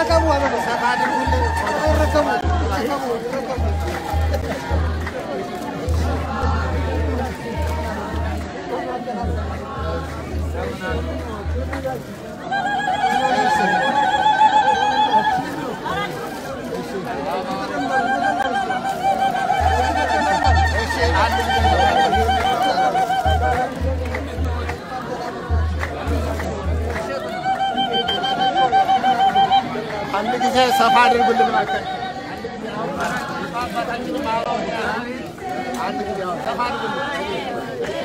ረከቡ አበበ ሰፋ አድርጉልን። ረከቡ ረከቡ ረከቡ አንድ ጊዜ ሰፋ አድርጉልን እባክህ። አንድ ጊዜ አሁን ሰፋ አድርጉልን።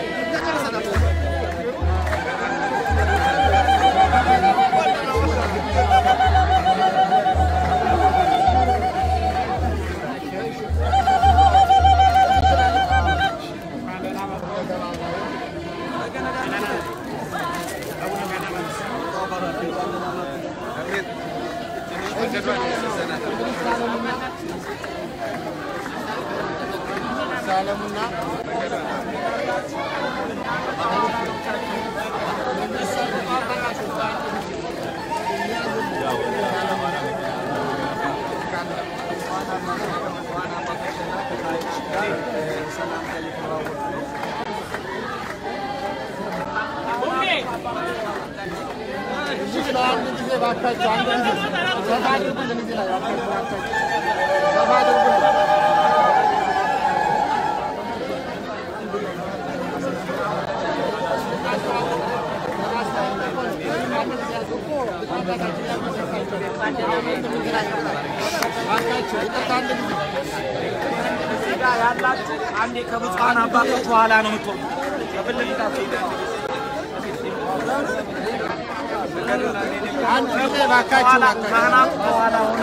ሰለሙና አንድ ጊዜ እባካችሁ አንድ ጊዜ ሰፋ አድርጉልን እዚህ ላይ እባካችሁ እባካችሁ ሰፋ አድርጉልን። ያላችሁ አንዴ ከብፁዓን አባቶች በኋላ ነው የምትወጡ። አንድ ጊዜ እባካችሁ እባካችሁ ካህናቱ በኋላ ሆነ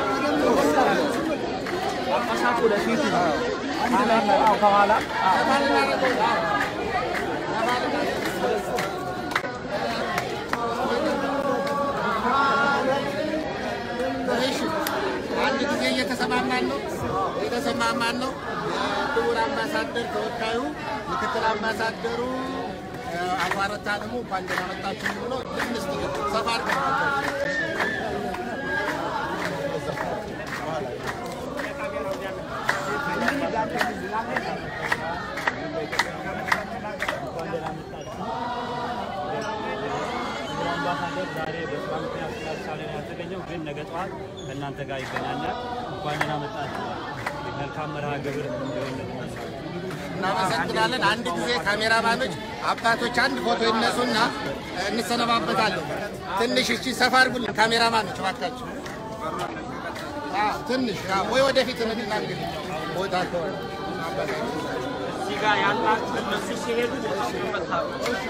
ጳጳሳቱ ወደፊት ካህናቱ ከኋላ እሺ አንድ ጊዜ እየተሰማማን ነው እየተሰማማን ነው። የክቡር አምባሳደር ተወካዩ ምክትል አምባሳደሩ አቶ አረታ ደግሞ እንኳን ደህና መጣችሁ ብሎ ትንሽ ሰፋ አድርገን አምባሳደር ዛሬ በስራ ምክንያት ስላልቻለ ነው ያልተገኘው፣ ግን ነገ ጠዋት ከእናንተ ጋር ይገናኛል። እንኳን ደህና መጣችሁ። መልካም መርሃ ግብር እንዲሆንልን እመኛለሁ። እናመሰግናለን። አንድ ጊዜ ካሜራማኖች አባቶች አንድ ፎቶ ይነሱና እንሰነባበታለን። ትንሽ እሺ፣ ሰፋ አድርጉልን ካሜራማኖች እባካችሁ። አዎ፣ ትንሽ አዎ፣ ወይ ወደፊት እንድና እንግዲህ ቦታ ከሆነ እዚህ ጋር ያላችሁ እነሱ ሲሄዱ ቦታው ይመታሉ።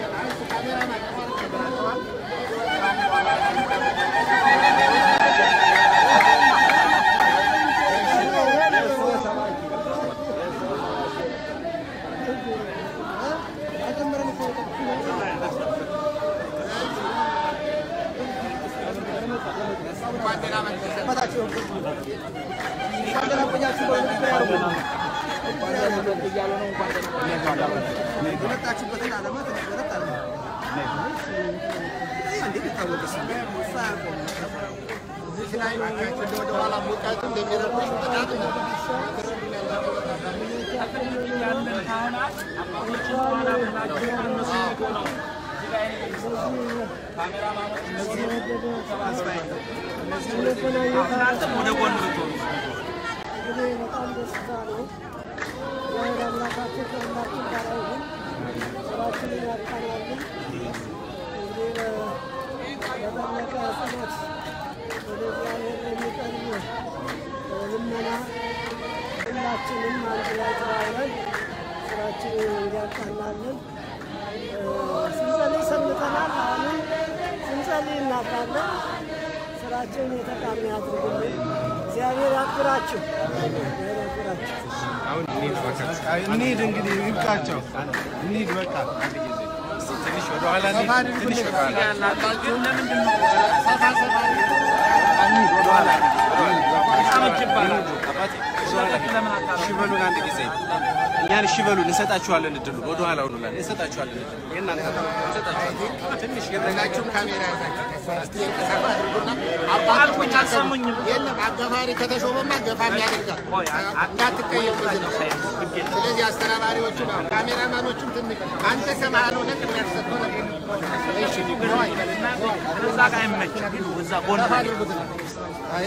እንኳን ደህና መጣችሁ። የመጣችሁበትን ዓላማ ተነገረት አለ እንዴት የታወቀ ስም እዚህ ላይ እባካችሁ እንደ ወደ ኋላ ሙቀቱ እንደሚረብሽ በጣም ነው። ያለን ካህናት አባቶችን በኋላ ብላችሁ እነሱ ሄዱ ነው። እዚህ ላይ ካሜራማኖች እነዚህ እናንተም ወደ ጎን ብትሆኑ እንግዲህ በጣም ደስታ ነው። እግዚአብሔር አምላካችን ከሁላችን ጋር ይሁን። ስራችንን ያቃናልን። እንግዲህ በጠለቀ ጸሎት ወደ እግዚአብሔር የሚቀርብ ልመና ሁላችንም አንድ ላይ ተባብረን ስራችንን እንዲያቃናልን ስንጸልይ ሰንብተናል። አሁንም ስንጸልይ እናድራለን። ስራችንን የተቃና ያድርግልን። እግዚአብሔር ያክብራችሁ። እግዚአብሔር ያክብራችሁ። እንሂድ እንግዲህ ይብቃቸው እንሂድ በቃ ትንሽ ወደኋላ እንሂድ ትንሽ ወደኋላ ያላችሁ ለምንድን ነው ሰፋ ሰፋ እንሂድ ወደኋላ አመት ይባላል? አባቴ ለምን አታረጉም? እሺ በሉን አንድ ጊዜ እኛን እሺ በሉን እንሰጣችኋለን እድሉን ወደኋላ ሁኑላል እንሰጣችኋለን እድሉን የእናንተ እንሰጣችኋለን ትንሽ ሁላችሁም ካሜራ ያዛችሁ እስቲ ሰፋ አድርጉና አልኩኝ አልሰሙኝም። የለም አጋፋሪ ከተሾመማ ገፋም ያደርጋል። ቆይ፣ አ- አ- እንዳትቀየም በዚህ ነው። ግድ የለም። ስለዚህ አስተናባሪዎቹ ነው ካሜራማኖቹም ትንሽ አንተ ከመሀል ሆነህ ቅድሚያ ተሰጥቶ ነው። እሺ ነዋይ እዛ ጋር አይመችም። እዛ ጎን ገፋ አድርጉት ነው። አይ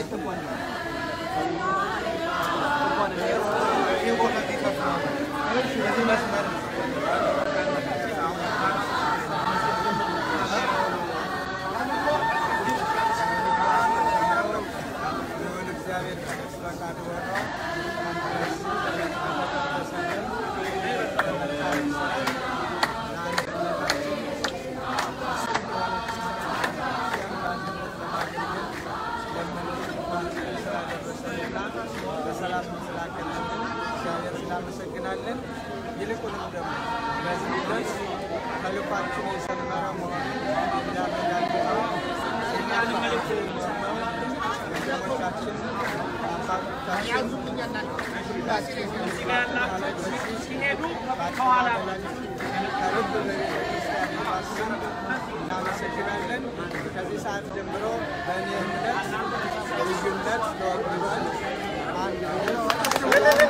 በሰላም ስላገናኘን እግዚአብሔር እናመሰግናለን። ይልቁንም ደግሞ በዚህ ሂደት ተልኳችን የሰመረ መሆኑን እንዳረጋግጠው እኛን መልእክት የሚሰማው ወንድሞቻችን አባቶቻችን እዚህ ጋር ያላችሁ ሲሄዱ ከኋላ ከልብ በቤተክርስቲያን ስም እናመሰግናለን። ከዚህ ሰዓት ጀምሮ በእኔ እምነት ልዩነት ተወግዷል። አንድነት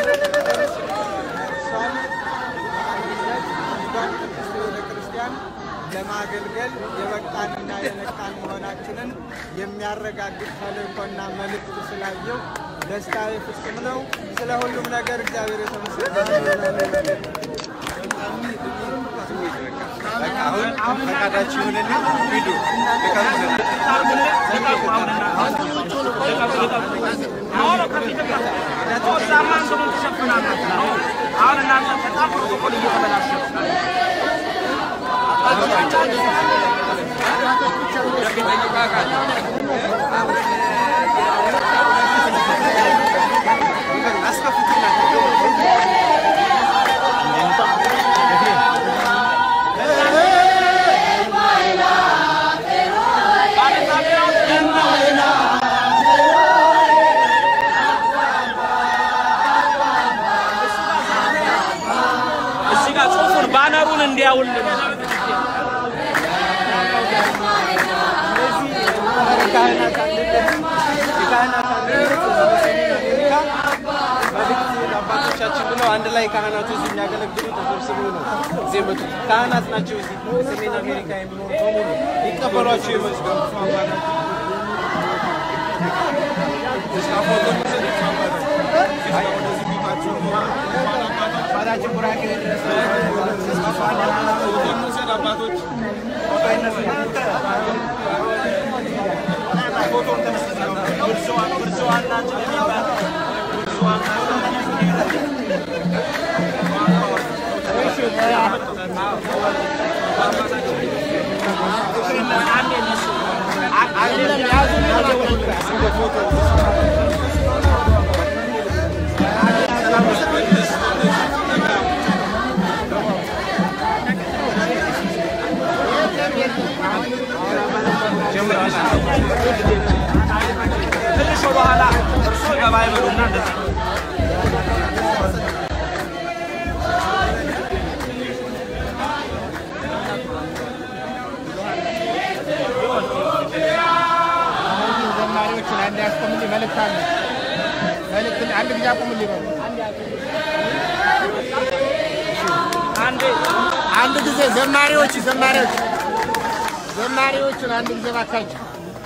ነርሷል። አንድነት አንዷን ቅድስት ቤተክርስቲያን ለማገልገል የበቃንና የነቃን መሆናችንን የሚያረጋግጥ ተልእኮና መልእክት ስላየው ደስታዬ ፍጹም ነው። ስለ ሁሉም ነገር እግዚአብሔር የተመሰገነ አሁን ፈቃዳችሁ ይሁንና ሂዱ ልቀቁልን። እዛማ እንትኑን ትሸፍናላችሁ። አሁን እናንተ በጣም ፕሮቶኮል እየተበላሸ ነው። እዚህ ጋር ጽሑፉን ባነሩን እንዲያውልን የካህናት አንድነት የካህናት አንድነት በሰሜን አሜሪካ መልእክት ለአባቶቻችን ብለው አንድ ላይ ካህናቱ እዚህ የሚያገለግሉ ተሰብስበው ነው እዚህ የመጡት። ካህናት ናቸው። እዚህ በሰሜን አሜሪካ የሚኖሩ በሙሉ ሊቀበሏቸው የመጡ አባታችን ቡራኬ ድረስ ትንሽ ወደኋላ እርሶ ገባ ይበሉና እንደዚህ ዘማሪዎችን አንድ ያስቆምልኝ መልእክት አለ። መልእክት አንድ ጊዜ አቁምልኝ በሉ። አንዴ አንድ ጊዜ ዘማሪዎች ዘማሪዎች ዘማሪዎችን አንድ ጊዜ ባካችሁ።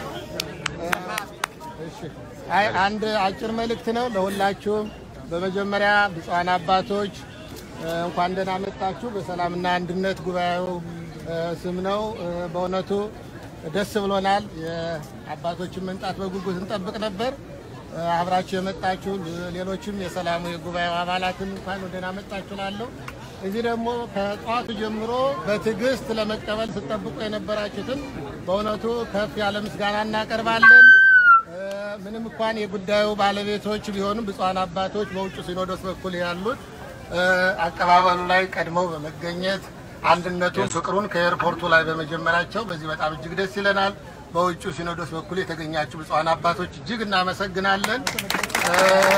እሺ። አይ አንድ አጭር መልእክት ነው ለሁላችሁም። በመጀመሪያ ብፁዓን አባቶች እ፣ እንኳን ደህና መጣችሁ። በሰላምና አንድነት ጉባኤው እ፣ ስም ነው። እ፣ በእውነቱ ደስ ብሎናል። የአባቶችን መምጣት በጉጉት እንጠብቅ ነበር። እ፣ አብራችሁ የመጣችሁ ሌሎችም የሰላሙ የጉባኤው አባላትም እንኳን ደህና መጣችሁ ላለሁ እዚህ ደግሞ ከጠዋቱ ጀምሮ በትዕግስት ለመቀበል ስጠብቁ የነበራችሁትን በእውነቱ ከፍ ያለ ምስጋና እናቀርባለን። እ፣ ምንም እንኳን የጉዳዩ ባለቤቶች ቢሆኑም ብፁዓን አባቶች በውጭ ሲኖዶስ በኩል ያሉት እ፣ አቀባበሉ ላይ ቀድመው በመገኘት አንድነቱን፣ ፍቅሩን ከኤርፖርቱ ላይ በመጀመራቸው በዚህ በጣም እጅግ ደስ ይለናል። በውጭ ሲኖዶስ በኩል የተገኛችሁ ብፁዓን አባቶች እጅግ እናመሰግናለን። እ፣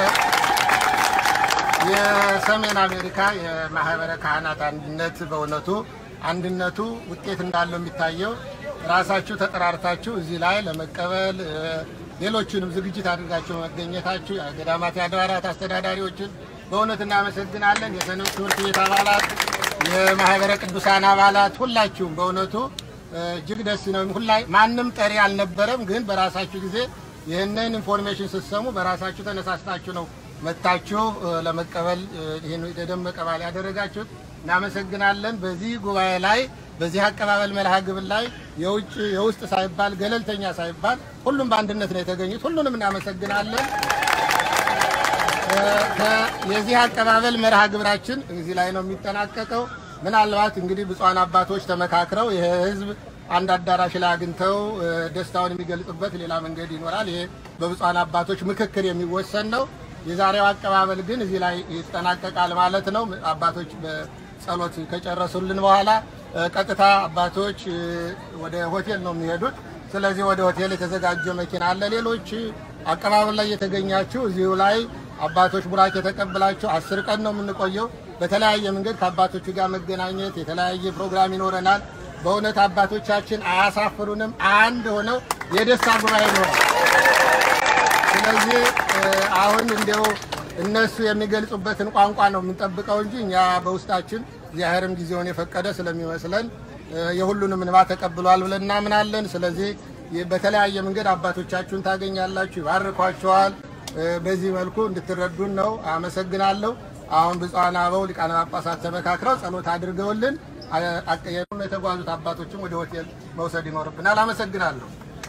የሰሜን አሜሪካ የማህበረ ካህናት አንድነት በእውነቱ አንድነቱ ውጤት እንዳለው የሚታየው ራሳችሁ ተጠራርታችሁ እዚህ ላይ ለመቀበል እ፣ ሌሎችንም ዝግጅት አድርጋችሁ መገኘታችሁ የገዳማት የአድባራት አስተዳዳሪዎችን በእውነት እናመሰግናለን። የሰንበት ትምህርት ቤት አባላት፣ የማህበረ ቅዱሳን አባላት ሁላችሁም በእውነቱ እ፣ እጅግ ደስ ነው። ሁላ ማንም ጠሪ አልነበረም፣ ግን በራሳችሁ ጊዜ ይህንን ኢንፎርሜሽን ስትሰሙ በራሳችሁ ተነሳስታችሁ ነው መጥታችሁ እ፣ ለመቀበል እ፣ ይህን የደመቀ በዓል ያደረጋችሁት እናመሰግናለን። በዚህ ጉባኤ ላይ በዚህ አቀባበል መርሃ ግብር ላይ የውጭ የውስጥ ሳይባል ገለልተኛ ሳይባል ሁሉም በአንድነት ነው የተገኙት። ሁሉንም እናመሰግናለን። እ፣ ከ- የዚህ አቀባበል መርሃ ግብራችን እዚህ ላይ ነው የሚጠናቀቀው። ምናልባት እንግዲህ ብፁዓን አባቶች ተመካክረው ይህ ህዝብ አንድ አዳራሽ ላይ አግኝተው እ፣ ደስታውን የሚገልጽበት ሌላ መንገድ ይኖራል። ይሄ በብፁዓን አባቶች ምክክር የሚወሰን ነው። የዛሬው አቀባበል ግን እዚህ ላይ ይጠናቀቃል ማለት ነው። አባቶች በጸሎት ከጨረሱልን በኋላ እ፣ ቀጥታ አባቶች እ፣ ወደ ሆቴል ነው የሚሄዱት። ስለዚህ ወደ ሆቴል የተዘጋጀ መኪና አለ። ሌሎች አቀባበል ላይ የተገኛችሁ እዚሁ ላይ አባቶች ቡራኬ የተቀበላችሁ አስር ቀን ነው የምንቆየው። በተለያየ መንገድ ከአባቶቹ ጋር መገናኘት የተለያየ ፕሮግራም ይኖረናል። በእውነት አባቶቻችን አያሳፍሩንም። አንድ ሆነው የደስታ ጉባኤ ይኖራል። ስለዚህ እ፣ አሁን እንዲያው እነሱ የሚገልጹበትን ቋንቋ ነው የምንጠብቀው እንጂ እኛ በውስጣችን እግዚአብሔርም ጊዜውን የፈቀደ ስለሚመስለን እ፣ የሁሉንም እንባ ተቀብሏል ብለን እናምናለን። ስለዚህ የ- በተለያየ መንገድ አባቶቻችሁን ታገኛላችሁ፣ ይባርኳቸዋል። እ፣ በዚህ መልኩ እንድትረዱን ነው። አመሰግናለሁ። አሁን ብፁዓን አበው ሊቃነ ጳጳሳት ተመካክረው ጸሎት አድርገውልን አ- አቀ- የተጓዙት አባቶችም ወደ ሆቴል መውሰድ ይኖርብናል። አመሰግናለሁ።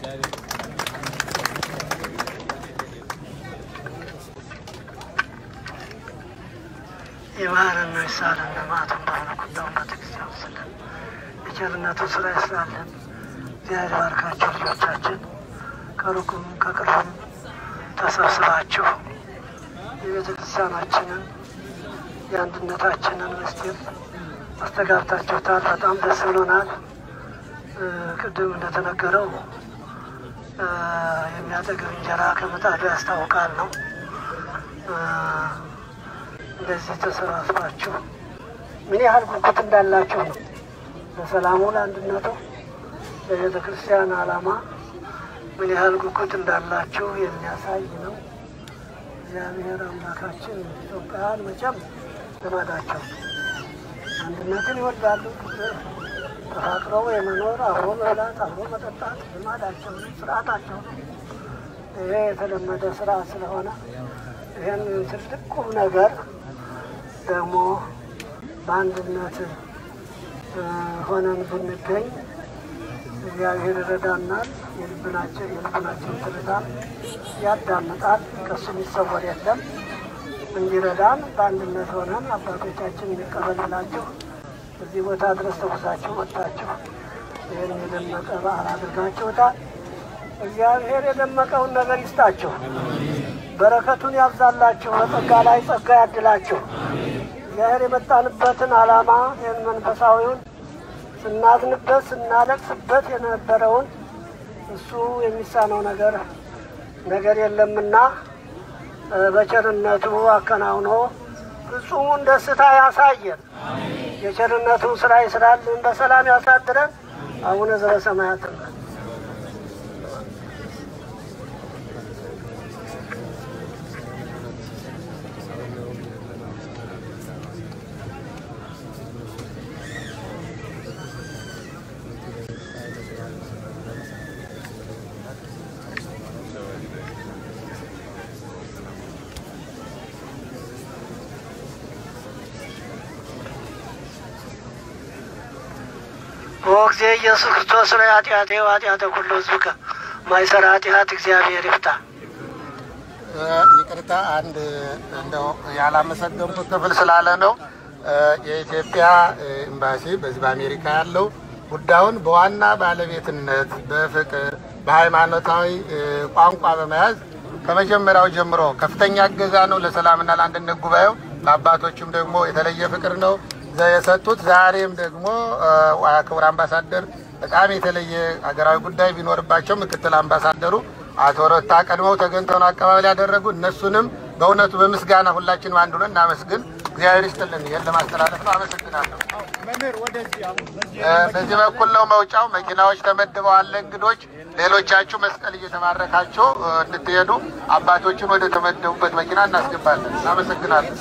ይማረን ይሳለን ልማቱን ባህነ ኩዳውን ቤተክርስቲያን ስለን የቸርነቱ ስራ ይስራለን። እግዚአብሔር ባርካችሁ ልጆቻችን ከሩቁም ከቅርብም ተሰብስባችሁ የቤተ ክርስቲያናችንን የአንድነታችንን ምስጢር አስተጋብታችሁታል። በጣም ደስ ብሎናል። እ፣ ቅድም እንደተነገረው እ፣ የሚያጠግብ እንጀራ ከምጣዱ ያስታውቃል ነው እ፣ እንደዚህ ተሰባስባችሁ ምን ያህል ጉጉት እንዳላችሁ ነው። ለሰላሙ፣ ለአንድነቱ፣ ለቤተ ክርስቲያን ዓላማ ምን ያህል ጉጉት እንዳላችሁ የሚያሳይ ነው። እግዚአብሔር አምላካችን ኢትዮጵያን መቼም ልማዳቸው አንድነትን ይወዳሉ። ተፋቅረው የመኖር አብሮ መብላት፣ አብሮ መጠጣት ልማዳቸው ነው፣ ስርዓታቸው ነው። ይሄ የተለመደ ስራ ስለሆነ ይህን ትልቅ ቁም ነገር ደግሞ በአንድነት እ፣ ሆነን ብንገኝ እግዚአብሔር ይረዳናል። የልብናችን የልብናችን ትርታ ያዳምጣል። ከሱ የሚሰወር የለም። እንዲረዳን በአንድነት ሆነን አባቶቻችን የሚቀበልላችሁ እዚህ ቦታ ድረስ ተጉዛችሁ መጥታችሁ ይህን የደመቀ በዓል አድርጋችሁታል። እግዚአብሔር የደመቀውን ነገር ይስጣችሁ፣ በረከቱን ያብዛላችሁ፣ በጸጋ ላይ ጸጋ ያድላችሁ። እግዚአብሔር የመጣንበትን ዓላማ ይህን መንፈሳዊውን ስናዝንበት ስናለቅስበት የነበረውን እሱ የሚሳነው ነገር ነገር የለምና እ፣ በቸርነቱ አከናውኖ ፍጹሙን ደስታ ያሳየን። የቸርነቱን ስራ ይስራልን፣ በሰላም ያሳድረን። አቡነ ዘበሰማያት ወጊዜ ኢየሱስ ክርስቶስ ላይ ኃጢአቴ ኃጢአተ ኩሉ ሕዝብከ ማይሰራ ኃጢአት እግዚአብሔር ይፍታ። እ፣ ይቅርታ አንድ እንደው ያላመሰገንኩት ክፍል ስላለ ነው። እ፣ የኢትዮጵያ እ፣ ኤምባሲ በዚህ በአሜሪካ ያለው ጉዳዩን በዋና ባለቤትነት በፍቅር በሃይማኖታዊ እ፣ ቋንቋ በመያዝ ከመጀመሪያው ጀምሮ ከፍተኛ እገዛ ነው ለሰላምና ለአንድነት ጉባኤው። ለአባቶችም ደግሞ የተለየ ፍቅር ነው ዘ- የሰጡት። ዛሬም ደግሞ እ፣ ክቡር አምባሳደር በጣም የተለየ ሀገራዊ ጉዳይ ቢኖርባቸው ምክትል አምባሳደሩ አቶ ረታ ቀድመው ተገኝተው ነው አቀባበል ያደረጉ። እነሱንም በእውነቱ በምስጋና ሁላችንም አንድ ሆነን እናመስግን። እግዚአብሔር ይስጥልን። ይህን ለማስተላለፍ ነው። አመሰግናለሁ። እ፣ በዚህ በኩል ነው መውጫው። መኪናዎች ተመድበዋል እንግዶች። ሌሎቻችሁ መስቀል እየተማረካችሁ እ፣ እንድትሄዱ አባቶችን ወደ ተመደቡበት መኪና እናስገባለን። አመሰግናለሁ።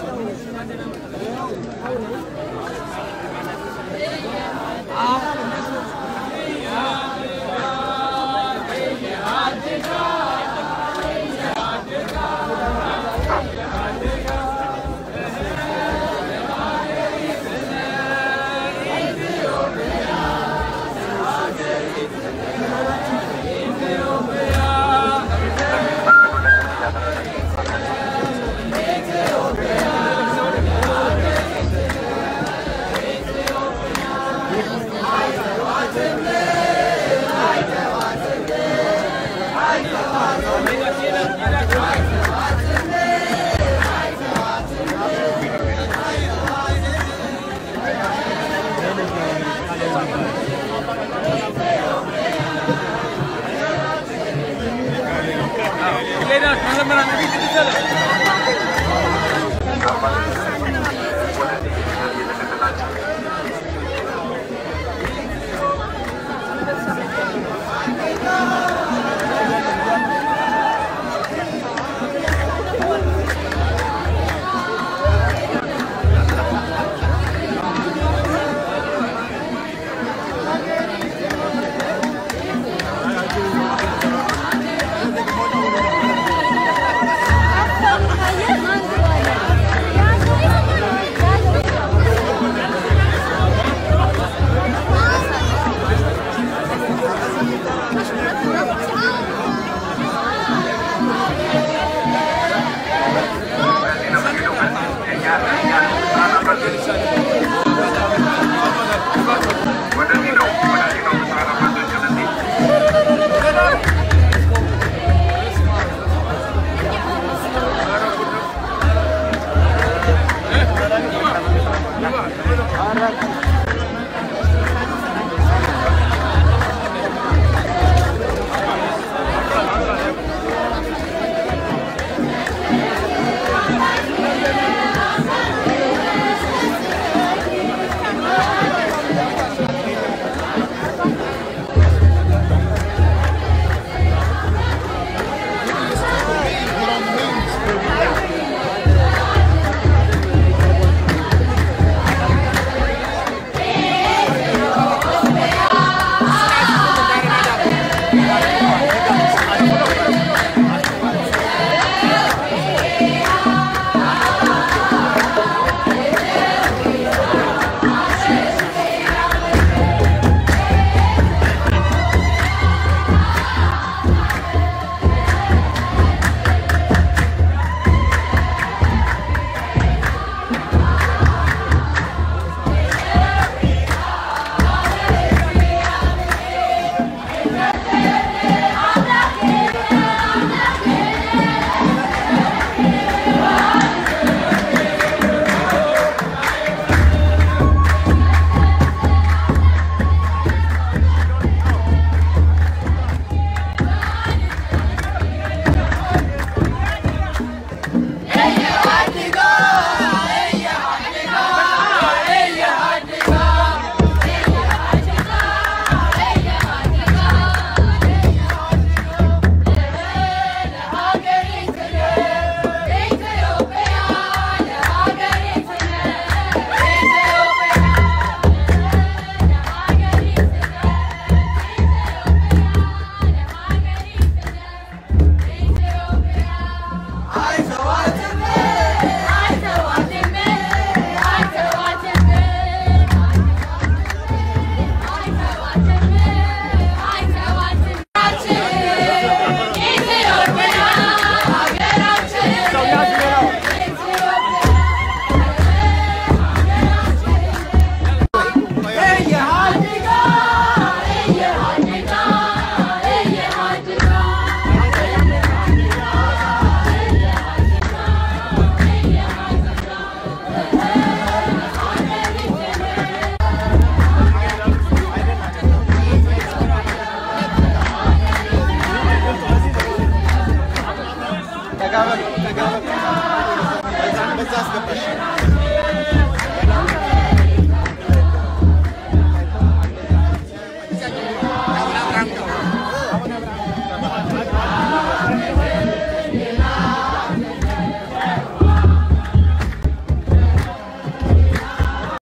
ተጋበሉ ተጋበሉ። በዛ አስገባሽ